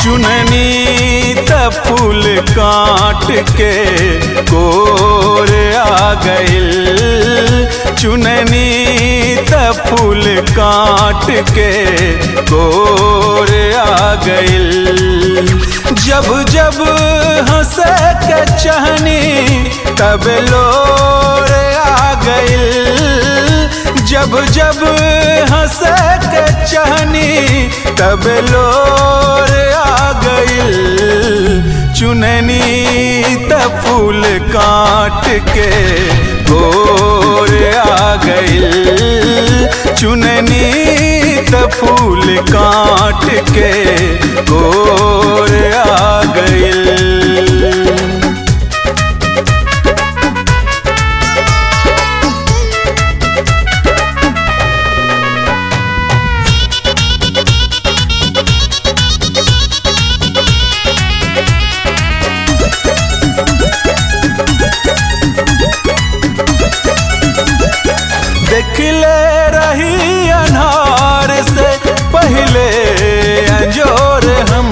चुननी त फूल काट के कोर आ गइल चुननी त फूल काट के कोर आ गइल जब जब हंस के चहनी तब लोर आ गइल जब जब हंस के चहनी तब लोर आ गइल चुननी त फूल काट के गोर आ गइल चुननी त फूल काट के गोर आ गइल देखले रही अनार से पहले अंजोर हम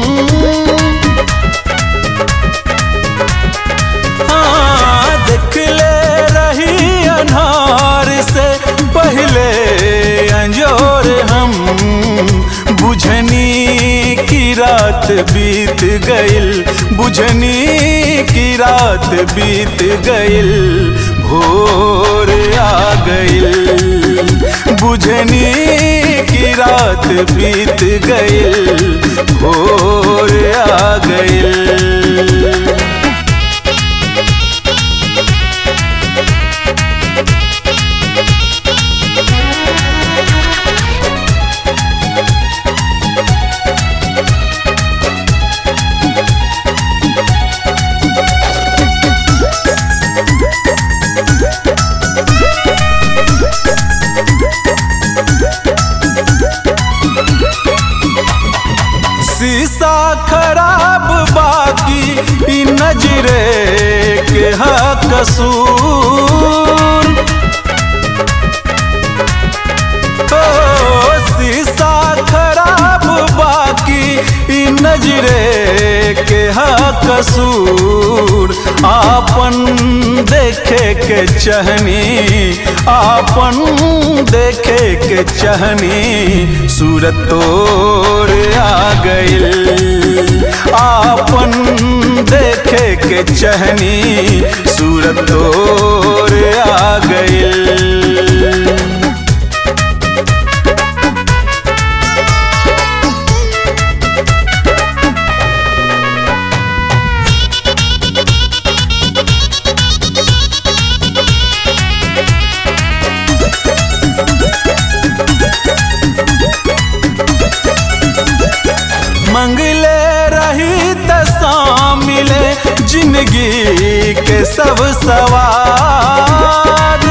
हाँ देखले रही अनार से पहले अंजोर हम बुझनी की रात बीत गइल बुझनी की रात बीत गइल भोर आ गइल बुझनी की रात बीत गइल भोर आ गइल शीशा खराब बाकी ई नजरे के हा कसूर ओ शीशा खराब बाकी ई नजरे के हा कसूर आपन देखे के चहनी आपन देखे के चहनी सूरत तोर आ गइल आपन देखे के चहनी सूरत तोर आ गइल मंगले रही त मिले जिंदगी के सब सवार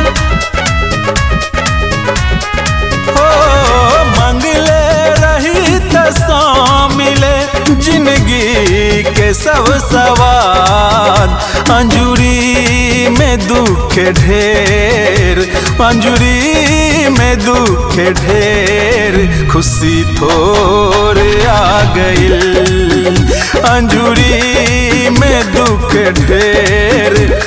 हो मंगले रही त मिले जिंदगी के सब सवार अंजुरी में दुख ढेर अंजुरी में दुख ढेर खुशी थोर आ गइल अंजुरी में दुख ढेर